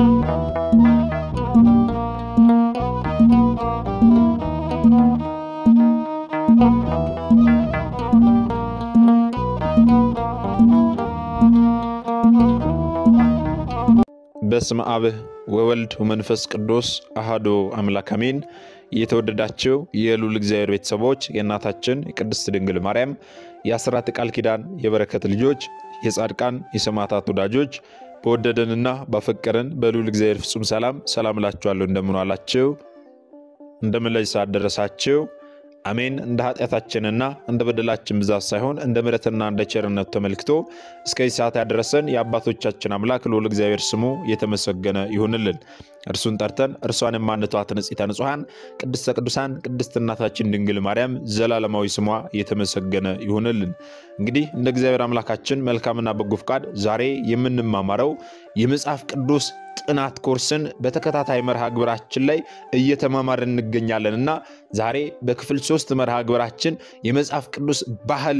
በስመ አብ ወወልድ ወመንፈስ ቅዱስ አሃዶ አምላክ አሜን። የተወደዳቸው የልዑል እግዚአብሔር ቤተሰቦች የእናታችን የቅድስት ድንግል ማርያም የአስራት ቃል ኪዳን የበረከት ልጆች የጻድቃን የሰማዕታት ወዳጆች በወደደንና ባፈቀረን በልዑል እግዚአብሔር ፍጹም ሰላም ሰላም እላችኋለሁ። እንደምን ዋላችሁ? እንደምን ለዚህ ሰዓት ደረሳችሁ? አሜን። እንደ ኃጢአታችንና እንደ በደላችን ብዛት ሳይሆን እንደ ምሕረትና እንደ ቸርነቱ ተመልክቶ እስከዚህ ሰዓት ያደረሰን የአባቶቻችን አምላክ ልዑል እግዚአብሔር ስሙ የተመሰገነ ይሁንልን። እርሱን ጠርተን እርሷን የማንተዋት ንጽሕተ ንጹሐን ቅድስተ ቅዱሳን ቅድስት እናታችን ድንግል ማርያም ዘላለማዊ ስሟ የተመሰገነ ይሁንልን። እንግዲህ እንደ እግዚአብሔር አምላካችን መልካምና በጎ ፍቃድ ዛሬ የምንማማረው የመጽሐፍ ቅዱስ ጥናት ኮርስን በተከታታይ መርሃ ግብራችን ላይ እየተማማርን እንገኛለን እና ዛሬ በክፍል ሶስት መርሃ ግብራችን የመጽሐፍ ቅዱስ ባህል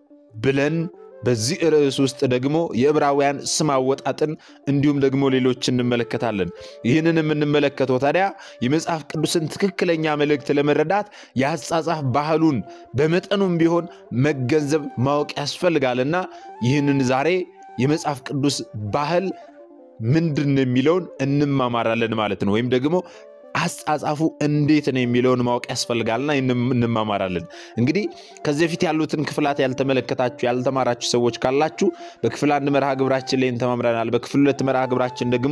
ብለን በዚህ ርዕስ ውስጥ ደግሞ የዕብራውያን ስም አወጣጥን እንዲሁም ደግሞ ሌሎች እንመለከታለን። ይህንን የምንመለከተው ታዲያ የመጽሐፍ ቅዱስን ትክክለኛ መልእክት ለመረዳት የአጻጻፍ ባህሉን በመጠኑም ቢሆን መገንዘብ ማወቅ ያስፈልጋልና ይህንን ዛሬ የመጽሐፍ ቅዱስ ባህል ምንድን ነው የሚለውን እንማማራለን ማለት ነው። ወይም ደግሞ አጻጻፉ እንዴት ነው የሚለውን ማወቅ ያስፈልጋልና እንማማራለን። እንግዲህ ከዚህ በፊት ያሉትን ክፍላት ያልተመለከታችሁ ያልተማራችሁ ሰዎች ካላችሁ በክፍል አንድ መርሃ ግብራችን ላይ ተማምረናል። በክፍል ሁለት መርሃ ግብራችን ደግሞ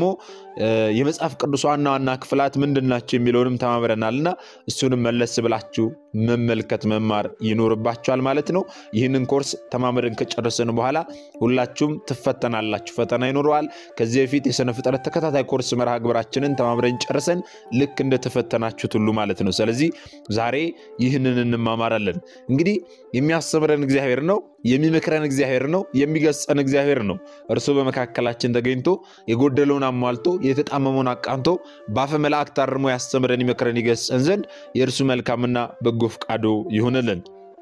የመጽሐፍ ቅዱስ ዋና ዋና ክፍላት ምንድን ናቸው የሚለውንም ተማምረናልና እሱንም መለስ ብላችሁ መመልከት መማር ይኖርባችኋል ማለት ነው። ይህንን ኮርስ ተማምረን ከጨረስን በኋላ ሁላችሁም ትፈተናላችሁ፣ ፈተና ይኖረዋል። ከዚህ በፊት የሥነ ፍጥረት ተከታታይ ኮርስ መርሃ ግብራችንን ተማምረን ጨርሰን ልክ እንደተፈተናችሁት ሁሉ ማለት ነው። ስለዚህ ዛሬ ይህንን እንማማራለን። እንግዲህ የሚያስተምረን እግዚአብሔር ነው፣ የሚመክረን እግዚአብሔር ነው፣ የሚገስጸን እግዚአብሔር ነው። እርሱ በመካከላችን ተገኝቶ የጎደለውን አሟልቶ የተጣመመውን አቃንቶ በአፈ መላእክት አርሞ ያስተምረን፣ ይመክረን፣ ይገስጸን ዘንድ የእርሱ መልካምና በጎ ፈቃዱ ይሁንልን።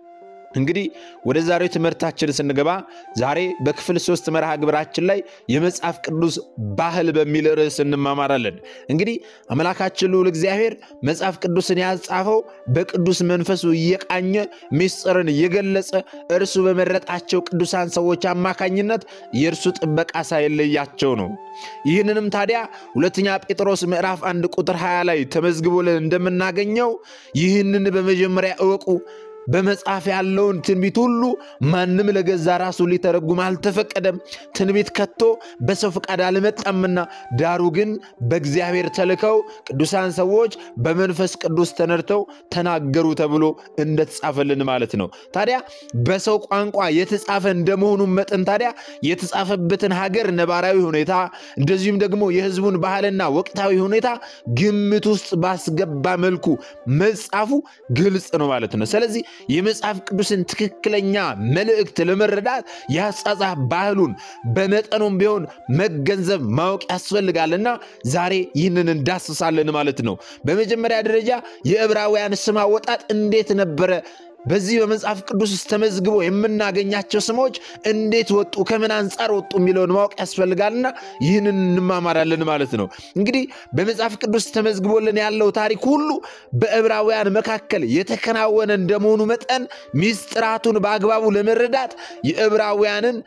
እንግዲህ ወደ ዛሬው ትምህርታችን ስንገባ ዛሬ በክፍል ሶስት መርሃ ግብራችን ላይ የመጽሐፍ ቅዱስ ባህል በሚል ርዕስ እንማማራለን። እንግዲህ አምላካችን ልዑል እግዚአብሔር መጽሐፍ ቅዱስን ያጻፈው በቅዱስ መንፈሱ እየቃኘ ምስጢርን እየገለጸ እርሱ በመረጣቸው ቅዱሳን ሰዎች አማካኝነት የእርሱ ጥበቃ ሳይለያቸው ነው። ይህንንም ታዲያ ሁለተኛ ጴጥሮስ ምዕራፍ አንድ ቁጥር 20 ላይ ተመዝግቦልን እንደምናገኘው ይህንን በመጀመሪያ እወቁ በመጽሐፍ ያለውን ትንቢት ሁሉ ማንም ለገዛ ራሱ ሊተረጉም አልተፈቀደም። ትንቢት ከቶ በሰው ፈቃድ አልመጣምና፣ ዳሩ ግን በእግዚአብሔር ተልከው ቅዱሳን ሰዎች በመንፈስ ቅዱስ ተነድተው ተናገሩ ተብሎ እንደተጻፈልን ማለት ነው። ታዲያ በሰው ቋንቋ የተጻፈ እንደመሆኑ መጠን ታዲያ የተጻፈበትን ሀገር ነባራዊ ሁኔታ እንደዚሁም ደግሞ የሕዝቡን ባህልና ወቅታዊ ሁኔታ ግምት ውስጥ ባስገባ መልኩ መጻፉ ግልጽ ነው ማለት ነው። ስለዚህ የመጽሐፍ ቅዱስን ትክክለኛ መልእክት ለመረዳት የአጻጻፍ ባህሉን በመጠኑም ቢሆን መገንዘብ ማወቅ ያስፈልጋልና ዛሬ ይህንን እንዳስሳለን ማለት ነው። በመጀመሪያ ደረጃ የዕብራውያን ስም አወጣጥ እንዴት ነበረ? በዚህ በመጽሐፍ ቅዱስ ውስጥ ተመዝግቦ የምናገኛቸው ስሞች እንዴት ወጡ፣ ከምን አንጻር ወጡ የሚለውን ማወቅ ያስፈልጋልና ይህንን እንማማራለን ማለት ነው። እንግዲህ በመጽሐፍ ቅዱስ ተመዝግቦልን ያለው ታሪክ ሁሉ በዕብራውያን መካከል የተከናወነ እንደመሆኑ መጠን ሚስጥራቱን በአግባቡ ለመረዳት የዕብራውያንን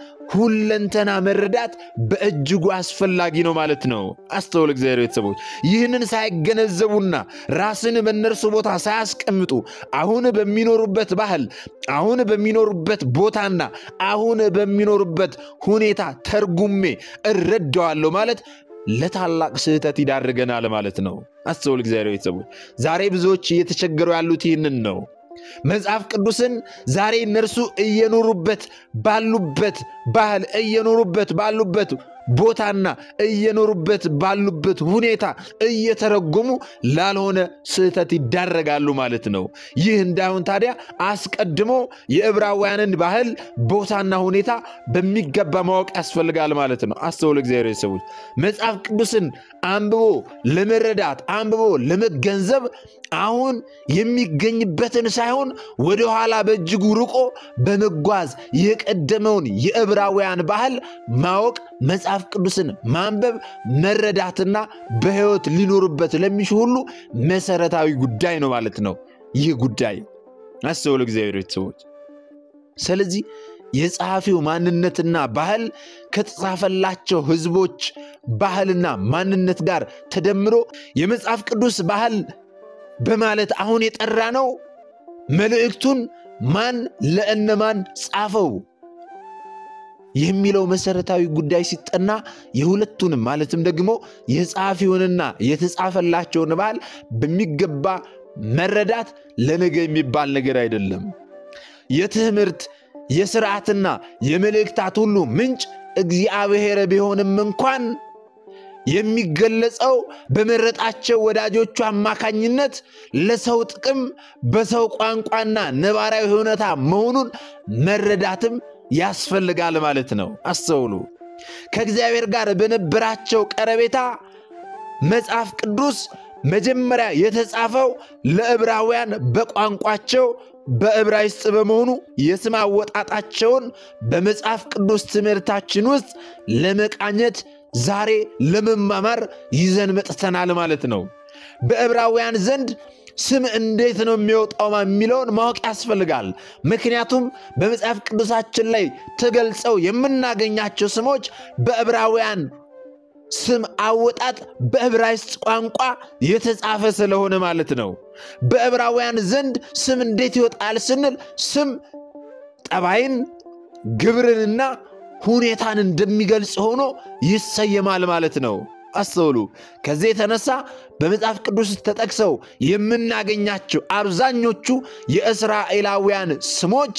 ሁለንተና መረዳት በእጅጉ አስፈላጊ ነው ማለት ነው። አስተውል እግዚአብሔር ቤተሰቦች፣ ይህንን ሳይገነዘቡና ራስን በእነርሱ ቦታ ሳያስቀምጡ አሁን በሚኖሩበት ባህል፣ አሁን በሚኖሩበት ቦታና አሁን በሚኖሩበት ሁኔታ ተርጉሜ እረዳዋለሁ ማለት ለታላቅ ስህተት ይዳርገናል ማለት ነው። አስተውል እግዚአብሔር ቤተሰቦች፣ ዛሬ ብዙዎች እየተቸገሩ ያሉት ይህንን ነው። መጽሐፍ ቅዱስን ዛሬ እነርሱ እየኖሩበት ባሉበት ባህል እየኖሩበት ባሉበት ቦታና እየኖሩበት ባሉበት ሁኔታ እየተረጎሙ ላልሆነ ስህተት ይዳረጋሉ ማለት ነው። ይህ እንዳይሆን ታዲያ አስቀድሞ የዕብራውያንን ባህል ቦታና ሁኔታ በሚገባ ማወቅ ያስፈልጋል ማለት ነው። አስተውል እግዚአብሔር ሰዎች መጽሐፍ ቅዱስን አንብቦ ለመረዳት አንብቦ ለመገንዘብ አሁን የሚገኝበትን ሳይሆን ወደኋላ በእጅጉ ርቆ በመጓዝ የቀደመውን የዕብራውያን ባህል ማወቅ መጽሐፍ መጽሐፍ ቅዱስን ማንበብ መረዳትና በሕይወት ሊኖሩበት ለሚሹ ሁሉ መሰረታዊ ጉዳይ ነው ማለት ነው። ይህ ጉዳይ አስተውሉ እግዚአብሔር ቤተሰቦች። ስለዚህ የጸሐፊው ማንነትና ባህል ከተጻፈላቸው ሕዝቦች ባህልና ማንነት ጋር ተደምሮ የመጽሐፍ ቅዱስ ባህል በማለት አሁን የጠራ ነው። መልእክቱን ማን ለእነማን ጻፈው የሚለው መሰረታዊ ጉዳይ ሲጠና የሁለቱንም ማለትም ደግሞ የጸሐፊውንና የተጻፈላቸውን ባህል በሚገባ መረዳት ለነገ የሚባል ነገር አይደለም። የትምህርት የስርዓትና የመልእክታት ሁሉ ምንጭ እግዚአብሔር ቢሆንም እንኳን የሚገለጸው በመረጣቸው ወዳጆቹ አማካኝነት ለሰው ጥቅም በሰው ቋንቋና ነባራዊ ሁኔታ መሆኑን መረዳትም ያስፈልጋል ማለት ነው። አስተውሉ። ከእግዚአብሔር ጋር በነበራቸው ቀረቤታ መጽሐፍ ቅዱስ መጀመሪያ የተጻፈው ለዕብራውያን በቋንቋቸው በዕብራይስጥ በመሆኑ የስም አወጣጣቸውን በመጽሐፍ ቅዱስ ትምህርታችን ውስጥ ለመቃኘት ዛሬ ለመማማር ይዘን መጥተናል ማለት ነው። በዕብራውያን ዘንድ ስም እንዴት ነው የሚወጣው የሚለውን ማወቅ ያስፈልጋል። ምክንያቱም በመጽሐፍ ቅዱሳችን ላይ ተገልጸው የምናገኛቸው ስሞች በዕብራውያን ስም አወጣጥ በዕብራይስጥ ቋንቋ የተጻፈ ስለሆነ ማለት ነው። በዕብራውያን ዘንድ ስም እንዴት ይወጣል ስንል ስም ጠባይን፣ ግብርንና ሁኔታን እንደሚገልጽ ሆኖ ይሰየማል ማለት ነው። አስተውሉ። ከዚህ የተነሳ በመጽሐፍ ቅዱስ ተጠቅሰው የምናገኛቸው አብዛኞቹ የእስራኤላውያን ስሞች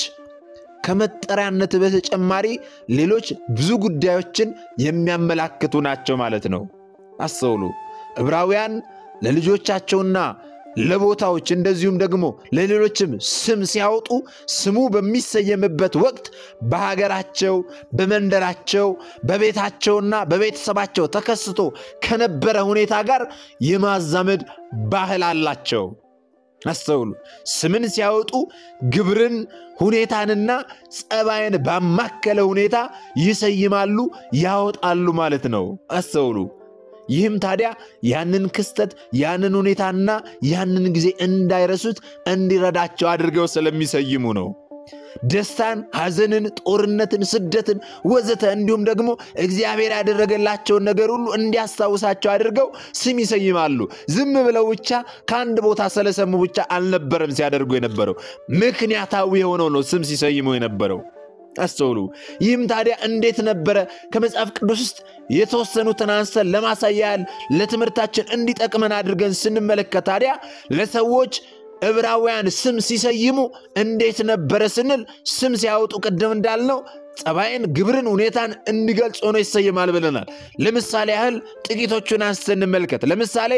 ከመጠሪያነት በተጨማሪ ሌሎች ብዙ ጉዳዮችን የሚያመላክቱ ናቸው ማለት ነው። አስተውሉ። ዕብራውያን ለልጆቻቸውና ለቦታዎች እንደዚሁም ደግሞ ለሌሎችም ስም ሲያወጡ ስሙ በሚሰየምበት ወቅት በሀገራቸው፣ በመንደራቸው፣ በቤታቸውና በቤተሰባቸው ተከስቶ ከነበረ ሁኔታ ጋር የማዛመድ ባህል አላቸው። አስተውሉ። ስምን ሲያወጡ ግብርን፣ ሁኔታንና ጸባይን ባማከለ ሁኔታ ይሰይማሉ፣ ያወጣሉ ማለት ነው። አስተውሉ። ይህም ታዲያ ያንን ክስተት ያንን ሁኔታና ያንን ጊዜ እንዳይረሱት እንዲረዳቸው አድርገው ስለሚሰይሙ ነው። ደስታን፣ ሐዘንን፣ ጦርነትን፣ ስደትን ወዘተ እንዲሁም ደግሞ እግዚአብሔር ያደረገላቸውን ነገር ሁሉ እንዲያስታውሳቸው አድርገው ስም ይሰይማሉ። ዝም ብለው ብቻ ከአንድ ቦታ ስለሰሙ ብቻ አልነበረም ሲያደርጉ የነበረው ምክንያታዊ የሆነው ነው ስም ሲሰይሙ የነበረው። አስተውሉ። ይህም ታዲያ እንዴት ነበረ? ከመጽሐፍ ቅዱስ ውስጥ የተወሰኑትን አንስተን ለማሳያ ያህል ለትምህርታችን እንዲጠቅመን አድርገን ስንመለከት ታዲያ ለሰዎች ዕብራውያን ስም ሲሰይሙ እንዴት ነበረ ስንል ስም ሲያወጡ ቅድም እንዳልነው ጸባይን፣ ግብርን፣ ሁኔታን እንዲገልጽ ሆኖ ይሰይማል ብለናል። ለምሳሌ ያህል ጥቂቶቹን አንስተን እንመልከት። ለምሳሌ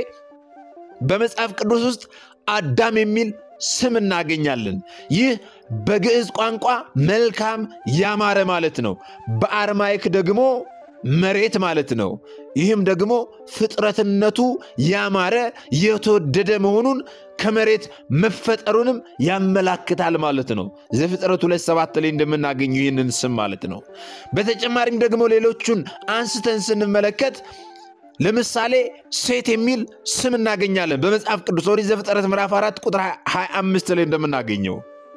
በመጽሐፍ ቅዱስ ውስጥ አዳም የሚል ስም እናገኛለን። ይህ በግዕዝ ቋንቋ መልካም ያማረ ማለት ነው። በአርማይክ ደግሞ መሬት ማለት ነው። ይህም ደግሞ ፍጥረትነቱ ያማረ የተወደደ መሆኑን ከመሬት መፈጠሩንም ያመላክታል ማለት ነው። ዘፍጥረት ሁለት ሰባት ላይ እንደምናገኙ ይህንን ስም ማለት ነው። በተጨማሪም ደግሞ ሌሎቹን አንስተን ስንመለከት ለምሳሌ ሴት የሚል ስም እናገኛለን በመጽሐፍ ቅዱስ ኦሪት ዘፍጥረት ምዕራፍ 4 ቁጥር 25 ላይ እንደምናገኘው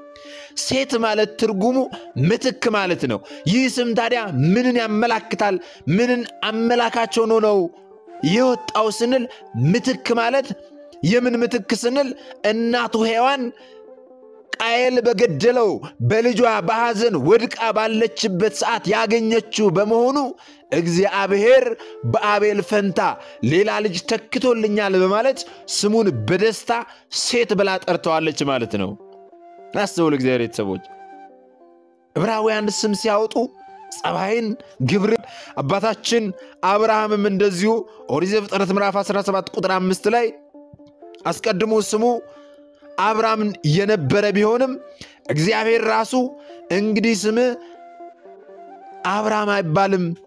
ሴት ማለት ትርጉሙ ምትክ ማለት ነው። ይህ ስም ታዲያ ምንን ያመላክታል? ምንን አመላካች ሆኖ ነው የወጣው ስንል ምትክ ማለት የምን ምትክ ስንል እናቱ ሔዋን ቃየል በገደለው በልጇ በሐዘን ወድቃ ባለችበት ሰዓት ያገኘችው በመሆኑ እግዚአብሔር በአቤል ፈንታ ሌላ ልጅ ተክቶልኛል በማለት ስሙን በደስታ ሴት ብላ ጠርተዋለች ማለት ነው። አስተውል እግዚአብሔር ቤተሰቦች፣ ዕብራውያን ስም ሲያወጡ ጸባይን፣ ግብርን አባታችን አብርሃምም እንደዚሁ ኦሪት ዘፍጥረት ምዕራፍ 17 ቁጥር አምስት ላይ አስቀድሞ ስሙ አብርሃም የነበረ ቢሆንም እግዚአብሔር ራሱ እንግዲህ ስምህ አብርሃም አይባልም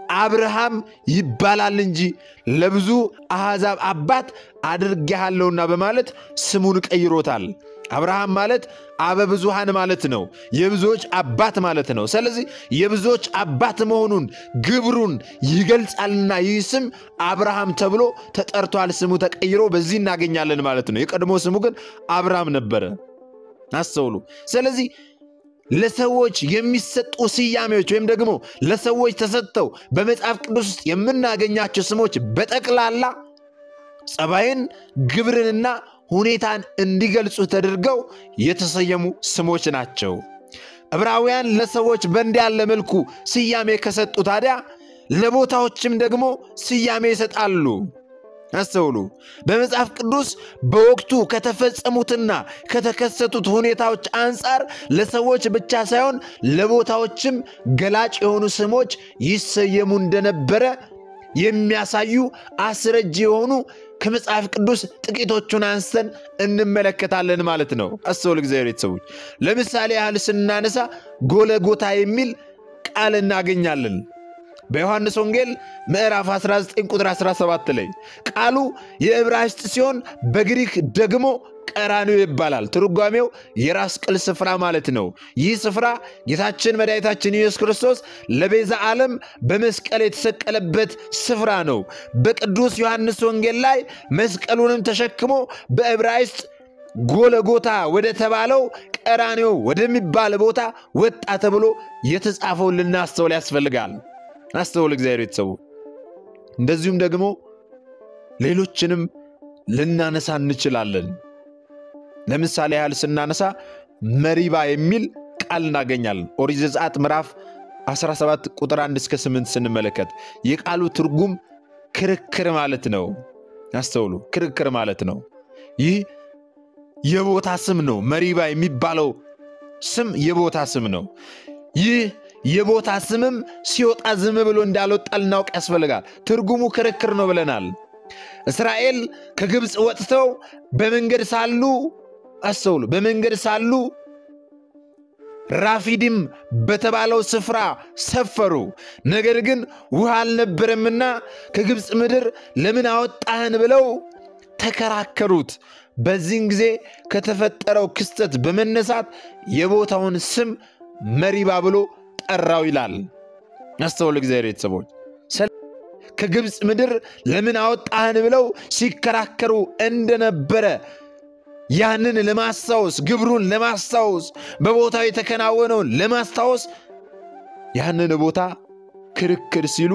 አብርሃም ይባላል እንጂ ለብዙ አሕዛብ አባት አድርጌሃለሁና በማለት ስሙን ቀይሮታል። አብርሃም ማለት አበ ብዙሃን ማለት ነው። የብዙዎች አባት ማለት ነው። ስለዚህ የብዙዎች አባት መሆኑን ግብሩን ይገልጻልና ይህ ስም አብርሃም ተብሎ ተጠርቷል። ስሙ ተቀይሮ በዚህ እናገኛለን ማለት ነው። የቀድሞ ስሙ ግን አብርሃም ነበረ። አስተውሉ። ስለዚህ ለሰዎች የሚሰጡ ስያሜዎች ወይም ደግሞ ለሰዎች ተሰጥተው በመጽሐፍ ቅዱስ ውስጥ የምናገኛቸው ስሞች በጠቅላላ ጸባይን፣ ግብርንና ሁኔታን እንዲገልጹ ተደርገው የተሰየሙ ስሞች ናቸው። ዕብራውያን ለሰዎች በእንዲህ ያለ መልኩ ስያሜ ከሰጡ ታዲያ ለቦታዎችም ደግሞ ስያሜ ይሰጣሉ። አስተውሉ። በመጽሐፍ ቅዱስ በወቅቱ ከተፈጸሙትና ከተከሰቱት ሁኔታዎች አንጻር ለሰዎች ብቻ ሳይሆን ለቦታዎችም ገላጭ የሆኑ ስሞች ይሰየሙ እንደነበረ የሚያሳዩ አስረጅ የሆኑ ከመጽሐፍ ቅዱስ ጥቂቶቹን አንስተን እንመለከታለን ማለት ነው። አስተውል እግዚአብሔር ቤተሰቦች፣ ለምሳሌ ያህል ስናነሳ ጎለጎታ የሚል ቃል እናገኛለን። በዮሐንስ ወንጌል ምዕራፍ 19 ቁጥር 17 ላይ ቃሉ የዕብራይስጥ ሲሆን በግሪክ ደግሞ ቀራንዮ ይባላል። ትርጓሜው የራስ ቅል ስፍራ ማለት ነው። ይህ ስፍራ ጌታችን መድኃኒታችን ኢየሱስ ክርስቶስ ለቤዛ ዓለም በመስቀል የተሰቀለበት ስፍራ ነው። በቅዱስ ዮሐንስ ወንጌል ላይ መስቀሉንም ተሸክሞ በዕብራይስጥ ጎለጎታ ወደ ተባለው ቀራንዮ ወደሚባል ቦታ ወጣ ተብሎ የተጻፈውን ልናስተውል ያስፈልጋል። አስተውል እግዚአብሔር ቤተሰቡ። እንደዚሁም ደግሞ ሌሎችንም ልናነሳ እንችላለን። ለምሳሌ ያህል ስናነሳ መሪባ የሚል ቃል እናገኛለን። ኦሪት ዘጸአት ምዕራፍ 17 ቁጥር 1 እስከ 8 ስንመለከት የቃሉ ትርጉም ክርክር ማለት ነው። አስተውሉ፣ ክርክር ማለት ነው። ይህ የቦታ ስም ነው። መሪባ የሚባለው ስም የቦታ ስም ነው። ይህ የቦታ ስምም ሲወጣ ዝም ብሎ እንዳልወጣ ልናውቅ ያስፈልጋል። ትርጉሙ ክርክር ነው ብለናል። እስራኤል ከግብፅ ወጥተው በመንገድ ሳሉ አስተውሉ፣ በመንገድ ሳሉ ራፊዲም በተባለው ስፍራ ሰፈሩ። ነገር ግን ውሃ አልነበረምና ከግብፅ ምድር ለምን አወጣህን ብለው ተከራከሩት። በዚህን ጊዜ ከተፈጠረው ክስተት በመነሳት የቦታውን ስም መሪባ ብሎ ጠራው ይላል። አስተውል እግዚአብሔር ቤተሰቦች ከግብፅ ምድር ለምን አወጣህን ብለው ሲከራከሩ እንደነበረ ያንን ለማስታወስ ግብሩን ለማስታወስ በቦታው የተከናወነውን ለማስታወስ ያንን ቦታ ክርክር ሲሉ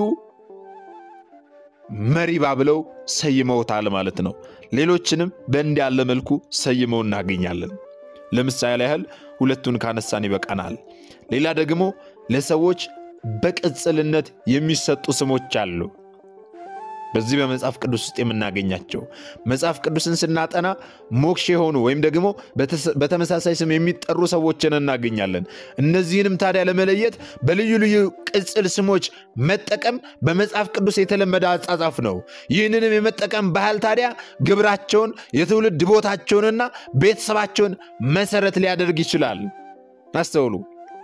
መሪባ ብለው ሰይመውታል ማለት ነው። ሌሎችንም በእንዲህ ያለ መልኩ ሰይመው እናገኛለን። ለምሳሌ ያህል ሁለቱን ካነሳን ይበቃናል። ሌላ ደግሞ ለሰዎች በቅጽልነት የሚሰጡ ስሞች አሉ። በዚህ በመጽሐፍ ቅዱስ ውስጥ የምናገኛቸው መጽሐፍ ቅዱስን ስናጠና ሞክሼ የሆኑ ወይም ደግሞ በተመሳሳይ ስም የሚጠሩ ሰዎችን እናገኛለን። እነዚህንም ታዲያ ለመለየት በልዩ ልዩ ቅጽል ስሞች መጠቀም በመጽሐፍ ቅዱስ የተለመደ አጻጻፍ ነው። ይህንንም የመጠቀም ባህል ታዲያ ግብራቸውን፣ የትውልድ ቦታቸውንና ቤተሰባቸውን መሰረት ሊያደርግ ይችላል። አስተውሉ።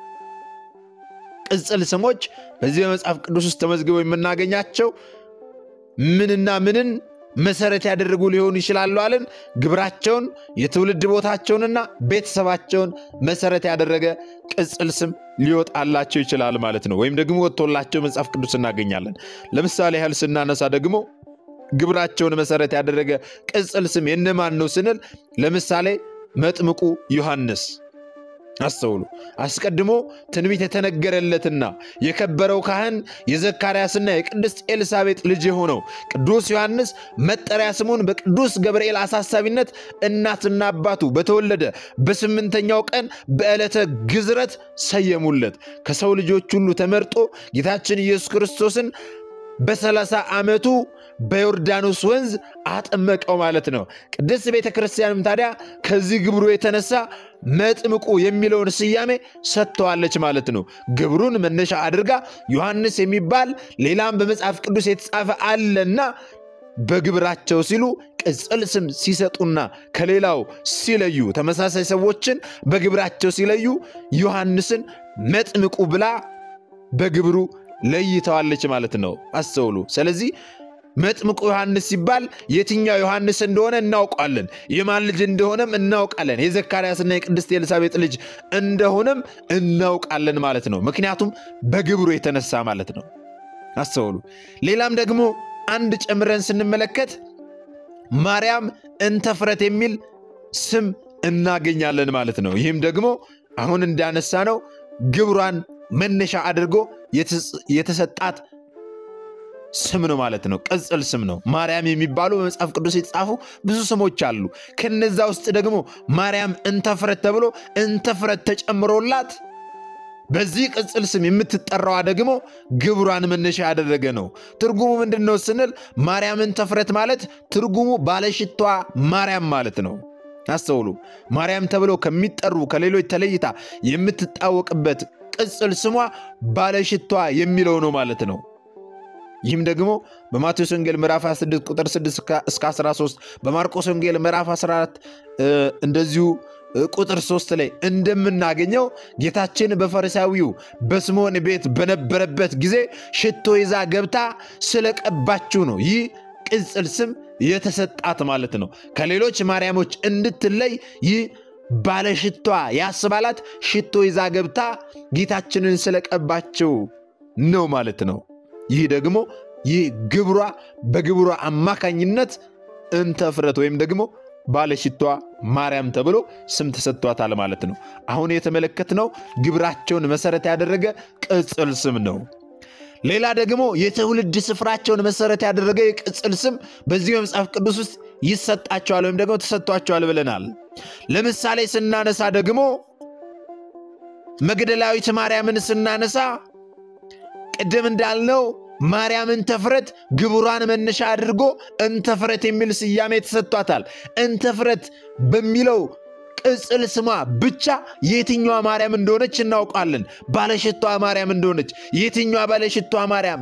ቅጽል ስሞች በዚህ በመጽሐፍ ቅዱስ ውስጥ ተመዝግበው የምናገኛቸው ምንና ምንን መሰረት ያደረጉ ሊሆኑ ይችላሉ አለን? ግብራቸውን፣ የትውልድ ቦታቸውንና ቤተሰባቸውን መሰረት ያደረገ ቅጽል ስም ሊወጣላቸው ይችላል ማለት ነው። ወይም ደግሞ ወጥቶላቸው መጽሐፍ ቅዱስ እናገኛለን። ለምሳሌ ያህል ስናነሳ ደግሞ ግብራቸውን መሰረት ያደረገ ቅጽል ስም የነማን ነው ስንል ለምሳሌ መጥምቁ ዮሐንስ አስተውሉ። አስቀድሞ ትንቢት የተነገረለትና የከበረው ካህን የዘካርያስና የቅድስት ኤልሳቤጥ ልጅ የሆነው ቅዱስ ዮሐንስ መጠሪያ ስሙን በቅዱስ ገብርኤል አሳሳቢነት እናትና አባቱ በተወለደ በስምንተኛው ቀን በዕለተ ግዝረት ሰየሙለት። ከሰው ልጆች ሁሉ ተመርጦ ጌታችን ኢየሱስ ክርስቶስን በሰላሳ ዓመቱ በዮርዳኖስ ወንዝ አጠመቀው ማለት ነው። ቅድስት ቤተ ክርስቲያንም ታዲያ ከዚህ ግብሩ የተነሳ መጥምቁ የሚለውን ስያሜ ሰጥተዋለች ማለት ነው። ግብሩን መነሻ አድርጋ ዮሐንስ የሚባል ሌላም በመጽሐፍ ቅዱስ የተጻፈ አለና በግብራቸው ሲሉ ቅጽል ስም ሲሰጡና ከሌላው ሲለዩ ተመሳሳይ ሰዎችን በግብራቸው ሲለዩ ዮሐንስን መጥምቁ ብላ በግብሩ ለይተዋለች ማለት ነው። አስተውሉ። ስለዚህ መጥምቁ ዮሐንስ ሲባል የትኛው ዮሐንስ እንደሆነ እናውቃለን። የማን ልጅ እንደሆነም እናውቃለን። የዘካርያስና የቅድስት ኤልሳቤጥ ልጅ እንደሆነም እናውቃለን ማለት ነው። ምክንያቱም በግብሩ የተነሳ ማለት ነው። አስተውሉ። ሌላም ደግሞ አንድ ጨምረን ስንመለከት ማርያም እንተፍረት የሚል ስም እናገኛለን ማለት ነው። ይህም ደግሞ አሁን እንዳነሳ ነው ግብሯን መነሻ አድርጎ የተሰጣት ስም ነው ማለት ነው። ቅጽል ስም ነው። ማርያም የሚባሉ በመጽሐፍ ቅዱስ የተጻፉ ብዙ ስሞች አሉ። ከነዛ ውስጥ ደግሞ ማርያም እንተፍረት ተብሎ እንተፍረት ተጨምሮላት በዚህ ቅጽል ስም የምትጠራዋ ደግሞ ግብሯን መነሻ ያደረገ ነው። ትርጉሙ ምንድን ነው ስንል ማርያም እንተፍረት ማለት ትርጉሙ ባለሽቷ ማርያም ማለት ነው። አስተውሉ። ማርያም ተብለው ከሚጠሩ ከሌሎች ተለይታ የምትታወቅበት ቅጽል ስሟ ባለሽቷ የሚለው ነው ማለት ነው። ይህም ደግሞ በማቴዎስ ወንጌል ምዕራፍ 26 ቁጥር 6 እስከ 13 በማርቆስ ወንጌል ምዕራፍ 14 እንደዚሁ ቁጥር 3 ላይ እንደምናገኘው ጌታችን በፈሪሳዊው በስምዖን ቤት በነበረበት ጊዜ ሽቶ ይዛ ገብታ ስለቀባችው ነው ይህ ቅጽል ስም የተሰጣት ማለት ነው። ከሌሎች ማርያሞች እንድትለይ ይህ ባለሽቷ ያስባላት ሽቶ ይዛ ገብታ ጌታችንን ስለቀባችው ነው ማለት ነው። ይህ ደግሞ ይህ ግብሯ በግብሯ አማካኝነት እንተፍረት ወይም ደግሞ ባለሽቷ ማርያም ተብሎ ስም ተሰጥቷታል ማለት ነው። አሁን የተመለከትነው ግብራቸውን መሰረት ያደረገ ቅጽል ስም ነው። ሌላ ደግሞ የትውልድ ስፍራቸውን መሰረት ያደረገ የቅጽል ስም በዚህ በመጽሐፍ ቅዱስ ውስጥ ይሰጣቸዋል ወይም ደግሞ ተሰጥቷቸዋል ብለናል። ለምሳሌ ስናነሳ ደግሞ መግደላዊት ማርያምን ስናነሳ ቅድም እንዳልነው ማርያም እንተፍረት ግብሯን መነሻ አድርጎ እንተፍረት የሚል ስያሜ ተሰጥቷታል። እንተፍረት በሚለው ቅጽል ስሟ ብቻ የትኛዋ ማርያም እንደሆነች እናውቃለን። ባለሽቷ ማርያም እንደሆነች የትኛዋ ባለሽቷ ማርያም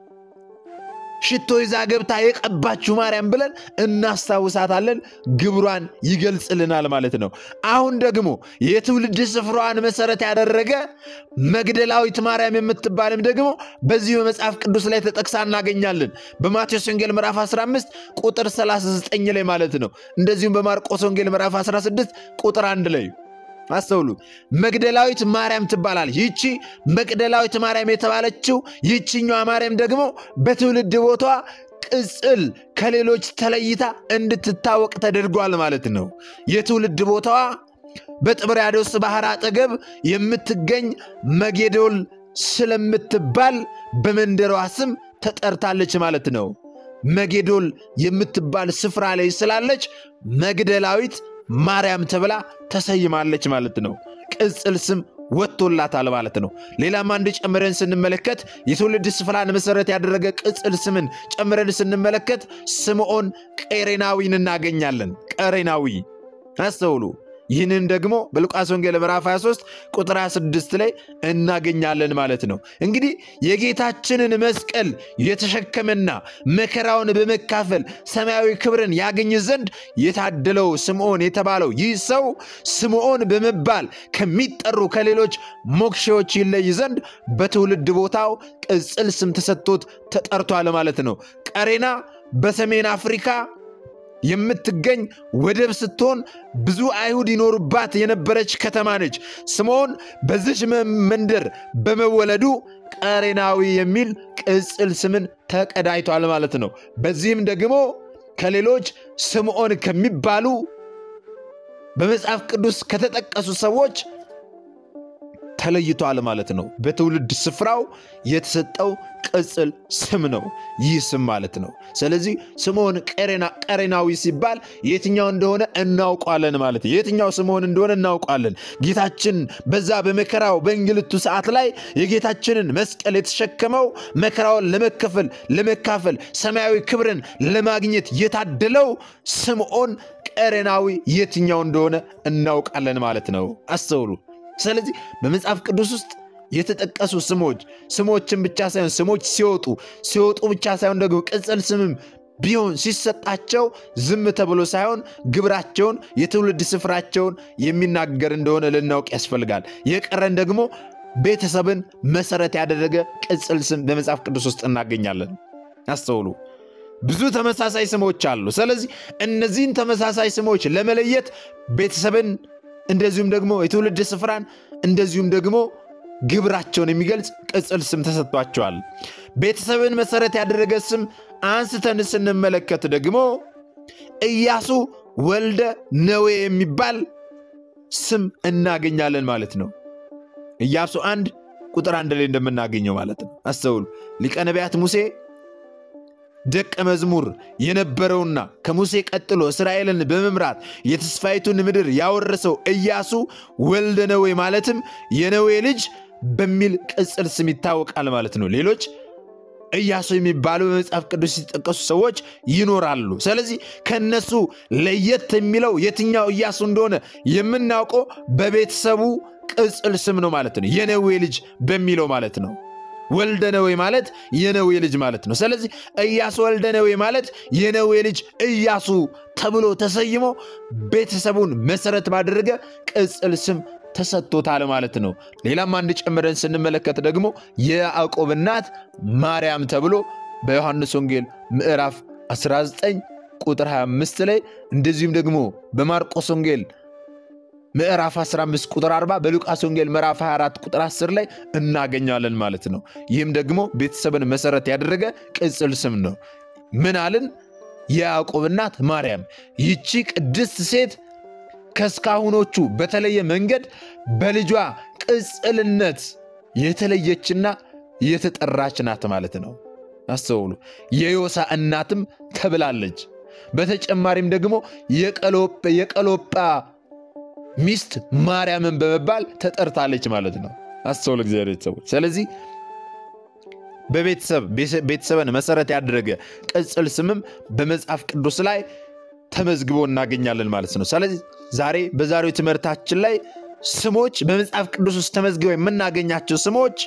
ሽቶ ይዛ ገብታ የቀባችው ማርያም ብለን እናስታውሳታለን። ግብሯን ይገልጽልናል ማለት ነው። አሁን ደግሞ የትውልድ ስፍራዋን መሰረት ያደረገ መግደላዊት ማርያም የምትባልም ደግሞ በዚህ በመጽሐፍ ቅዱስ ላይ ተጠቅሳ እናገኛለን። በማቴዎስ ወንጌል ምዕራፍ 15 ቁጥር 39 ላይ ማለት ነው። እንደዚሁም በማርቆስ ወንጌል ምዕራፍ 16 ቁጥር 1 ላይ አስተውሉ። መግደላዊት ማርያም ትባላለች። ይቺ መግደላዊት ማርያም የተባለችው ይችኛዋ ማርያም ደግሞ በትውልድ ቦታዋ ቅጽል ከሌሎች ተለይታ እንድትታወቅ ተደርጓል ማለት ነው። የትውልድ ቦታዋ በጥብርያዶስ ባህር አጠገብ የምትገኝ መጌዶል ስለምትባል በመንደሯ ስም ተጠርታለች ማለት ነው። መጌዶል የምትባል ስፍራ ላይ ስላለች መግደላዊት ማርያም ተብላ ተሰይማለች ማለት ነው። ቅጽል ስም ወጥቶላታል ማለት ነው። ሌላም አንድ ጨምረን ስንመለከት የትውልድ ስፍራን መሰረት ያደረገ ቅጽል ስምን ጨምረን ስንመለከት ስምዖን ቀሬናዊን እናገኛለን። ቀሬናዊ አስተውሉ። ይህንን ደግሞ በሉቃስ ወንጌል ምዕራፍ 23 ቁጥር 26 ላይ እናገኛለን ማለት ነው። እንግዲህ የጌታችንን መስቀል የተሸከመና መከራውን በመካፈል ሰማያዊ ክብርን ያገኝ ዘንድ የታደለው ስምዖን የተባለው ይህ ሰው ስምዖን በመባል ከሚጠሩ ከሌሎች ሞክሼዎች ይለይ ዘንድ በትውልድ ቦታው ቅጽል ስም ተሰጥቶት ተጠርቷል ማለት ነው። ቀሬና በሰሜን አፍሪካ የምትገኝ ወደብ ስትሆን ብዙ አይሁድ ይኖሩባት የነበረች ከተማ ነች። ስምዖን በዚች መንደር በመወለዱ ቀሬናዊ የሚል ቅጽል ስምን ተቀዳይቷል ማለት ነው። በዚህም ደግሞ ከሌሎች ስምዖን ከሚባሉ በመጽሐፍ ቅዱስ ከተጠቀሱ ሰዎች ተለይቷል ማለት ነው። በትውልድ ስፍራው የተሰጠው ቅጽል ስም ነው ይህ ስም ማለት ነው። ስለዚህ ስምዖን ቀሬናዊ ሲባል የትኛው እንደሆነ እናውቋለን ማለት ነው። የትኛው ስምዖን እንደሆነ እናውቋለን። ጌታችን በዛ በመከራው በእንግልቱ ሰዓት ላይ የጌታችንን መስቀል የተሸከመው መከራውን ለመከፈል ለመካፈል ሰማያዊ ክብርን ለማግኘት የታደለው ስምዖን ቀሬናዊ የትኛው እንደሆነ እናውቃለን ማለት ነው። አስተውሉ። ስለዚህ በመጽሐፍ ቅዱስ ውስጥ የተጠቀሱ ስሞች ስሞችን ብቻ ሳይሆን ስሞች ሲወጡ ሲወጡ ብቻ ሳይሆን ደግሞ ቅጽል ስምም ቢሆን ሲሰጣቸው ዝም ተብሎ ሳይሆን ግብራቸውን የትውልድ ስፍራቸውን የሚናገር እንደሆነ ልናውቅ ያስፈልጋል። የቀረን ደግሞ ቤተሰብን መሰረት ያደረገ ቅጽል ስም በመጽሐፍ ቅዱስ ውስጥ እናገኛለን። አስተውሉ። ብዙ ተመሳሳይ ስሞች አሉ። ስለዚህ እነዚህን ተመሳሳይ ስሞች ለመለየት ቤተሰብን እንደዚሁም ደግሞ የትውልድ ስፍራን እንደዚሁም ደግሞ ግብራቸውን የሚገልጽ ቅጽል ስም ተሰጥቷቸዋል። ቤተሰብን መሰረት ያደረገ ስም አንስተን ስንመለከት ደግሞ ኢያሱ ወልደ ነዌ የሚባል ስም እናገኛለን ማለት ነው። ኢያሱ አንድ ቁጥር አንድ ላይ እንደምናገኘው ማለት ነው። አስተውሉ። ሊቀ ነቢያት ሙሴ ደቀ መዝሙር የነበረውና ከሙሴ ቀጥሎ እስራኤልን በመምራት የተስፋይቱን ምድር ያወረሰው ኢያሱ ወልደ ነዌ ማለትም የነዌ ልጅ በሚል ቅጽል ስም ይታወቃል ማለት ነው። ሌሎች ኢያሱ የሚባሉ በመጽሐፍ ቅዱስ ሲጠቀሱ ሰዎች ይኖራሉ። ስለዚህ ከነሱ ለየት የሚለው የትኛው ኢያሱ እንደሆነ የምናውቀው በቤተሰቡ ቅጽል ስም ነው ማለት ነው። የነዌ ልጅ በሚለው ማለት ነው። ወልደ ነዌ ማለት የነዌ ልጅ ማለት ነው። ስለዚህ ኢያሱ ወልደ ነዌ ማለት የነዌ ልጅ ኢያሱ ተብሎ ተሰይሞ ቤተሰቡን መሰረት ባደረገ ቅጽል ስም ተሰጥቶታል ማለት ነው። ሌላም አንድ ጨምረን ስንመለከት ደግሞ የያዕቆብ እናት ማርያም ተብሎ በዮሐንስ ወንጌል ምዕራፍ 19 ቁጥር 25 ላይ እንደዚሁም ደግሞ በማርቆስ ወንጌል ምዕራፍ 15 ቁጥር 40 በሉቃስ ወንጌል ምዕራፍ 24 ቁጥር 10 ላይ እናገኛለን ማለት ነው። ይህም ደግሞ ቤተሰብን መሰረት ያደረገ ቅጽል ስም ነው። ምን አልን? የያዕቆብ እናት ማርያም። ይቺ ቅድስት ሴት ከእስካሁኖቹ በተለየ መንገድ በልጇ ቅጽልነት የተለየችና የተጠራች ናት ማለት ነው። አስተውሉ። የዮሳ እናትም ተብላለች። በተጨማሪም ደግሞ የቀሎጳ ሚስት ማርያምን በመባል ተጠርታለች ማለት ነው። አስተውሉ እግዚአብሔር ቤተሰቦች። ስለዚህ በቤተሰብ ቤተሰብን መሰረት ያደረገ ቅጽል ስምም በመጽሐፍ ቅዱስ ላይ ተመዝግቦ እናገኛለን ማለት ነው። ስለዚህ ዛሬ በዛሬው ትምህርታችን ላይ ስሞች በመጽሐፍ ቅዱስ ውስጥ ተመዝግበው የምናገኛቸው ስሞች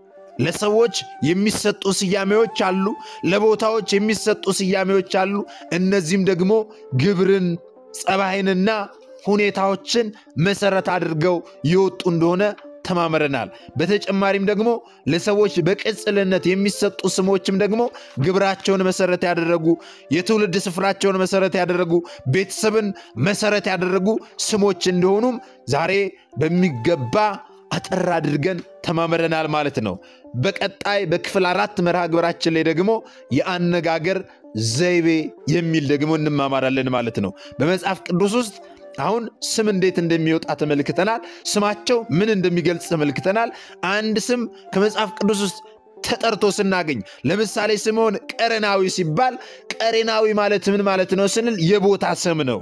ለሰዎች የሚሰጡ ስያሜዎች አሉ፣ ለቦታዎች የሚሰጡ ስያሜዎች አሉ። እነዚህም ደግሞ ግብርን፣ ጸባይንና ሁኔታዎችን መሰረት አድርገው የወጡ እንደሆነ ተማምረናል። በተጨማሪም ደግሞ ለሰዎች በቅጽልነት የሚሰጡ ስሞችም ደግሞ ግብራቸውን መሰረት ያደረጉ የትውልድ ስፍራቸውን መሰረት ያደረጉ ቤተሰብን መሰረት ያደረጉ ስሞች እንደሆኑም ዛሬ በሚገባ አጠር አድርገን ተማምረናል ማለት ነው። በቀጣይ በክፍል አራት መርሃ ግብራችን ላይ ደግሞ የአነጋገር ዘይቤ የሚል ደግሞ እንማማራለን ማለት ነው። በመጽሐፍ ቅዱስ ውስጥ አሁን ስም እንዴት እንደሚወጣ ተመልክተናል። ስማቸው ምን እንደሚገልጽ ተመልክተናል። አንድ ስም ከመጽሐፍ ቅዱስ ውስጥ ተጠርቶ ስናገኝ ለምሳሌ ስምዖን ቀሬናዊ ሲባል ቀሬናዊ ማለት ምን ማለት ነው ስንል የቦታ ስም ነው።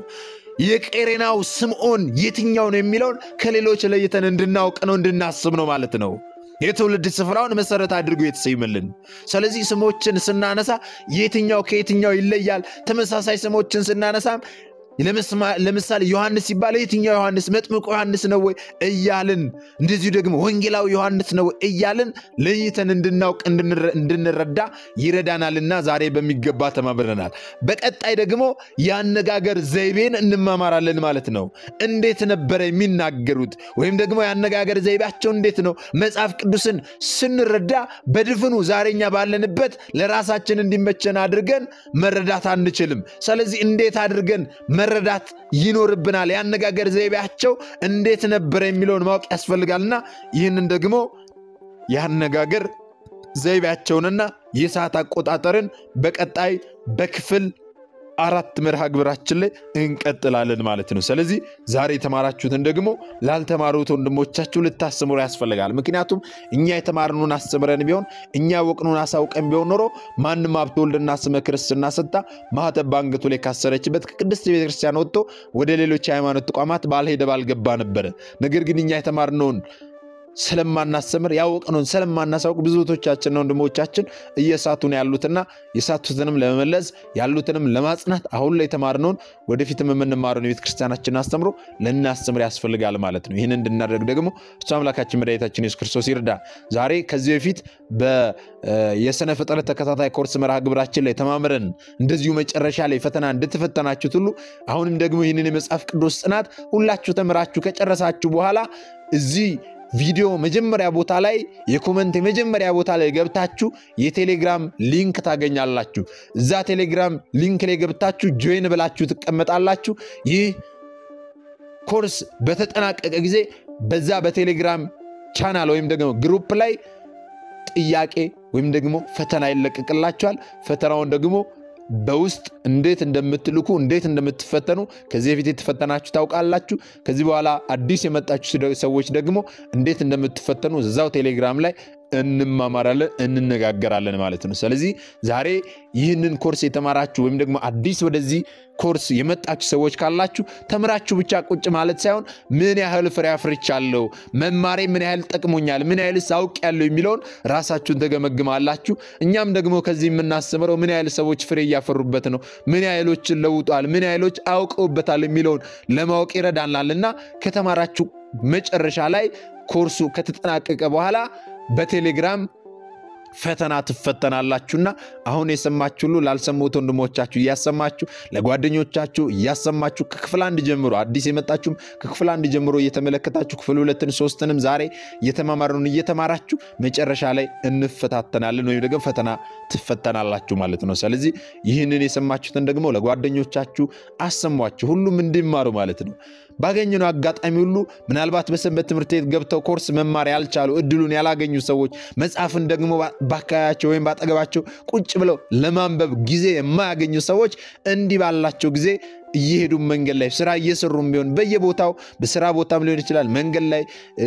የቀሬናው ስምዖን የትኛው ነው የሚለውን ከሌሎች ለይተን እንድናውቅ ነው እንድናስብ ነው ማለት ነው። የትውልድ ስፍራውን መሰረት አድርጎ የተሰይመልን። ስለዚህ ስሞችን ስናነሳ የትኛው ከየትኛው ይለያል። ተመሳሳይ ስሞችን ስናነሳም ለምሳሌ ዮሐንስ ሲባል የትኛው ዮሐንስ መጥምቁ ዮሐንስ ነው ወይ እያልን እንደዚሁ ደግሞ ወንጌላዊ ዮሐንስ ነው ወይ እያልን ለይተን እንድናውቅ እንድንረዳ ይረዳናልና ዛሬ በሚገባ ተማምረናል። በቀጣይ ደግሞ የአነጋገር ዘይቤን እንማማራለን ማለት ነው። እንዴት ነበረ የሚናገሩት ወይም ደግሞ የአነጋገር ዘይቤያቸው እንዴት ነው? መጽሐፍ ቅዱስን ስንረዳ በድፍኑ ዛሬኛ ባለንበት ለራሳችን እንዲመቸን አድርገን መረዳት አንችልም። ስለዚህ እንዴት አድርገን መረዳት ይኖርብናል። የአነጋገር ዘይቤያቸው እንዴት ነበረ የሚለውን ማወቅ ያስፈልጋልና ይህንን ደግሞ የአነጋገር ዘይቤያቸውንና የሰዓት አቆጣጠርን በቀጣይ በክፍል አራት መርሃ ግብራችን ላይ እንቀጥላለን ማለት ነው። ስለዚህ ዛሬ የተማራችሁትን ደግሞ ላልተማሩት ወንድሞቻችሁ ልታስተምሩ ያስፈልጋል። ምክንያቱም እኛ የተማርነውን አስተምረን ቢሆን እኛ ያወቅነውን አሳውቀን ቢሆን ኖሮ ማንም ሀብተ ወልድና ስመ ክርስትና ሰጥታ ማኅተብ በአንገቱ ላይ ካሰረችበት ከቅድስት ቤተክርስቲያን ወጥቶ ወደ ሌሎች የሃይማኖት ተቋማት ባልሄደ ባልገባ ነበረ። ነገር ግን እኛ የተማርነውን ስለማናስተምር ያወቅነውን ስለማናሳውቅ ብዙቶቻችንና ወንድሞቻችን እየሳቱን ያሉትና የሳቱትንም ለመመለስ ያሉትንም ለማጽናት አሁን ላይ የተማርነውን ወደፊትም የምንማረውን የቤተ ክርስቲያናችን አስተምሮ ልናስተምር ያስፈልጋል ማለት ነው። ይህን እንድናደርግ ደግሞ እሱ አምላካችን መድኃኒታችን ኢየሱስ ክርስቶስ ይርዳ። ዛሬ ከዚህ በፊት የሥነ ፍጥረት ተከታታይ ኮርስ መርሃ ግብራችን ላይ ተማምረን እንደዚሁ መጨረሻ ላይ ፈተና እንደተፈተናችሁት ሁሉ አሁንም ደግሞ ይህንን የመጽሐፍ ቅዱስ ጥናት ሁላችሁ ተምራችሁ ከጨረሳችሁ በኋላ እዚህ ቪዲዮ መጀመሪያ ቦታ ላይ የኮመንት የመጀመሪያ ቦታ ላይ ገብታችሁ የቴሌግራም ሊንክ ታገኛላችሁ። እዛ ቴሌግራም ሊንክ ላይ ገብታችሁ ጆይን ብላችሁ ትቀመጣላችሁ። ይህ ኮርስ በተጠናቀቀ ጊዜ በዛ በቴሌግራም ቻናል ወይም ደግሞ ግሩፕ ላይ ጥያቄ ወይም ደግሞ ፈተና ይለቀቅላችኋል። ፈተናውን ደግሞ በውስጥ እንዴት እንደምትልኩ እንዴት እንደምትፈተኑ ከዚህ በፊት የተፈተናችሁ ታውቃላችሁ። ከዚህ በኋላ አዲስ የመጣችሁ ሰዎች ደግሞ እንዴት እንደምትፈተኑ እዛው ቴሌግራም ላይ እንማማራለን እንነጋገራለን ማለት ነው። ስለዚህ ዛሬ ይህንን ኮርስ የተማራችሁ ወይም ደግሞ አዲስ ወደዚህ ኮርስ የመጣችሁ ሰዎች ካላችሁ ተምራችሁ ብቻ ቁጭ ማለት ሳይሆን ምን ያህል ፍሬ አፍርቻለሁ፣ መማሬ ምን ያህል ጠቅሞኛል፣ ምን ያህልስ አውቄያለሁ የሚለውን ራሳችሁን ተገመግማላችሁ። እኛም ደግሞ ከዚህ የምናስተምረው ምን ያህል ሰዎች ፍሬ እያፈሩበት ነው፣ ምን ያህሎችን ለውጧል፣ ምን ያህሎች አውቀውበታል የሚለውን ለማወቅ ይረዳናል እና ከተማራችሁ መጨረሻ ላይ ኮርሱ ከተጠናቀቀ በኋላ በቴሌግራም ፈተና ትፈተናላችሁና አሁን የሰማችሁ ሁሉ ላልሰሙት ወንድሞቻችሁ እያሰማችሁ ለጓደኞቻችሁ እያሰማችሁ ከክፍል አንድ ጀምሮ አዲስ የመጣችሁም ከክፍል አንድ ጀምሮ እየተመለከታችሁ ክፍል ሁለትን ሶስትንም ዛሬ እየተማማሩን እየተማራችሁ መጨረሻ ላይ እንፈታተናለን ወይም ደግሞ ፈተና ትፈተናላችሁ ማለት ነው። ስለዚህ ይህንን የሰማችሁትን ደግሞ ለጓደኞቻችሁ አሰሟችሁ፣ ሁሉም እንዲማሩ ማለት ነው። ባገኘነው አጋጣሚ ሁሉ ምናልባት በሰንበት ትምህርት ቤት ገብተው ኮርስ መማር ያልቻሉ እድሉን ያላገኙ ሰዎች መጽሐፍን ደግሞ በአካባቢያቸው ወይም ባጠገባቸው ቁጭ ብለው ለማንበብ ጊዜ የማያገኙ ሰዎች እንዲህ ባላቸው ጊዜ እየሄዱ መንገድ ላይ ስራ እየሰሩም ቢሆን በየቦታው በስራ ቦታም ሊሆን ይችላል። መንገድ ላይ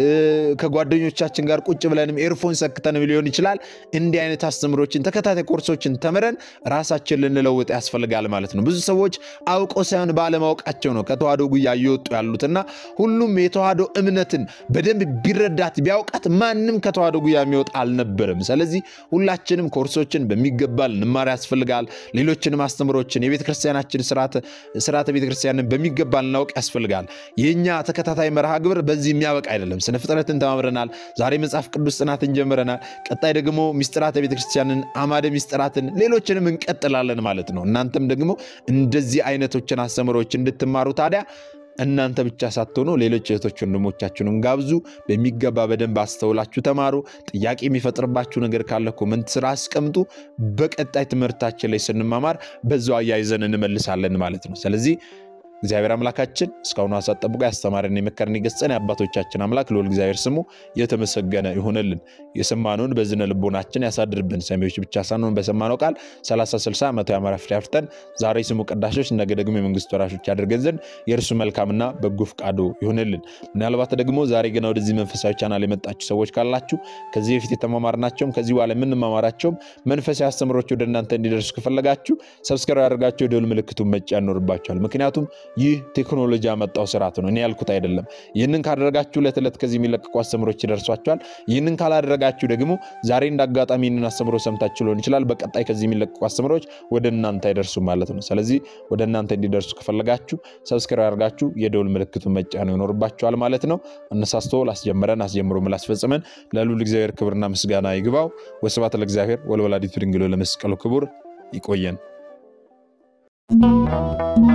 ከጓደኞቻችን ጋር ቁጭ ብለንም ኤርፎን ሰክተንም ሊሆን ይችላል። እንዲህ አይነት አስተምሮችን ተከታታይ ኮርሶችን ተምረን ራሳችን ልንለውጥ ያስፈልጋል ማለት ነው። ብዙ ሰዎች አውቀው ሳይሆን ባለማወቃቸው ነው ከተዋህዶ ጉያ እየወጡ ያሉትና ሁሉም የተዋህዶ እምነትን በደንብ ቢረዳት ቢያውቃት ማንም ከተዋህዶ ጉያ የሚወጣ አልነበረም። ስለዚህ ሁላችንም ኮርሶችን በሚገባ ልንማር ያስፈልጋል። ሌሎችንም አስተምሮችን የቤተክርስቲያናችን ስርዓተ ቤተክርስቲያንን በሚገባ ልናውቅ ያስፈልጋል። የእኛ ተከታታይ መርሃ ግብር በዚህ የሚያበቃ አይደለም። ስነ ፍጥረትን ተማምረናል። ዛሬ መጽሐፍ ቅዱስ ጥናትን ጀምረናል። ቀጣይ ደግሞ ሚስጥራተ ቤተክርስቲያንን፣ አማደ ሚስጥራትን፣ ሌሎችንም እንቀጥላለን ማለት ነው። እናንተም ደግሞ እንደዚህ አይነቶችን አስተምሮች እንድትማሩ ታዲያ እናንተ ብቻ ሳትሆኑ ሌሎች እህቶች ወንድሞቻችሁንም ጋብዙ። በሚገባ በደንብ አስተውላችሁ ተማሩ። ጥያቄ የሚፈጥርባችሁ ነገር ካለ ኮመንት ስራ አስቀምጡ። በቀጣይ ትምህርታችን ላይ ስንማማር በዛው አያይዘን እንመልሳለን ማለት ነው። ስለዚህ እግዚአብሔር አምላካችን እስካሁኑ ሀሳብ ጠብቆ ያስተማረን የመከረን የገሰጸን የአባቶቻችን አምላክ ልዑል እግዚአብሔር ስሙ የተመሰገነ ይሆንልን። የሰማነውን በዝነ ልቦናችን ያሳድርብን። ሰሚዎች ብቻ ሳንሆን በሰማነው ቃል 30 60 መቶ ያማረ ፍሬ አፍርተን ዛሬ ስሙ ቀዳሾች፣ ነገ ደግሞ የመንግስት ወራሾች ያደርገን ዘንድ የእርሱ መልካምና በጎ ፍቃዱ ይሆንልን። ምናልባት ደግሞ ዛሬ ገና ወደዚህ መንፈሳዊ ቻናል የመጣችሁ ሰዎች ካላችሁ ከዚህ በፊት የተማማርናቸውም ከዚህ በኋላ የምንማማራቸውም መንፈሳዊ አስተምሮች ወደ እናንተ እንዲደርሱ ከፈለጋችሁ ሰብስክራይብ ያደርጋችሁ የደወል ምልክቱን መጫን ይኖርባችኋል። ምክንያቱም ይህ ቴክኖሎጂ ያመጣው ስርዓት ነው፣ እኔ ያልኩት አይደለም። ይህንን ካደረጋችሁ ዕለት ዕለት ከዚህ የሚለቀቁ አስተምሮች ይደርሷችኋል። ይህንን ካላደረጋችሁ ደግሞ ዛሬ እንደ አጋጣሚ ይህንን አስተምሮ ሰምታችሁ ሊሆን ይችላል፣ በቀጣይ ከዚህ የሚለቀቁ አስተምሮች ወደ እናንተ አይደርሱም ማለት ነው። ስለዚህ ወደ እናንተ እንዲደርሱ ከፈለጋችሁ ሰብስክራይብ ያደርጋችሁ የደውል ምልክቱን መጫን ይኖርባችኋል ማለት ነው። አነሳስቶ ላስጀመረን አስጀምሮ ላስፈጽመን ለልዑል እግዚአብሔር ክብርና ምስጋና ይግባው። ወስብሐት ለእግዚአብሔር ወለወላዲቱ ድንግል ለመስቀሉ ክቡር። ይቆየን።